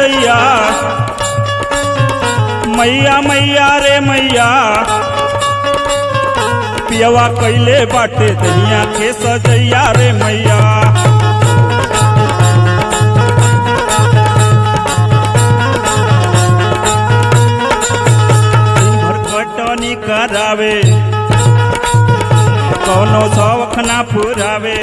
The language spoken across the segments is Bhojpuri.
दैया मैया मैया रे मैया पियवा कैले बाटे दहिया के सजैया रे मैया दिन भर कटनी करावे कौनो शौख ना पुरावे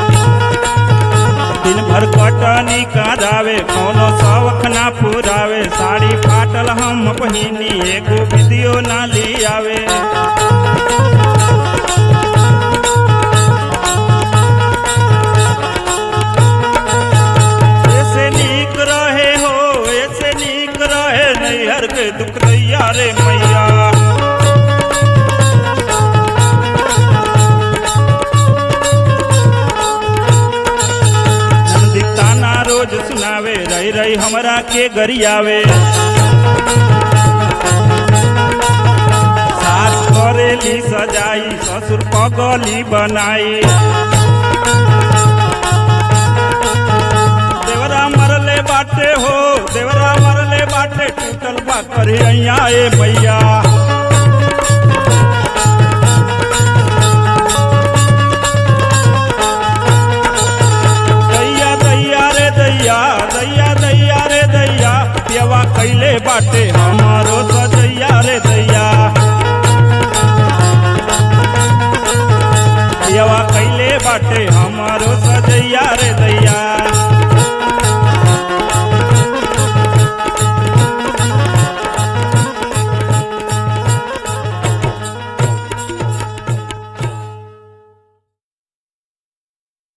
दिन भर कटनी करावे कौनो शौख ना पुरावे साड़ी फाटल हम पहिनी एगो विदियो ना लियावे ऐसे नीक रहे हो ऐसे नीक रहे नैहर के दुख दैया रे मैया नंदी ताना रोज सुनावे रही रही हमरा के गरियावे सास करेली सजाई ससुर पगली बनाई देवरा मरले बाटे हो देवरा मरले बाटे टूटल बा करे अइया ए मैया दैया दैया रे दैया दैया दैया रे दैया पियवा कैले बाटे हम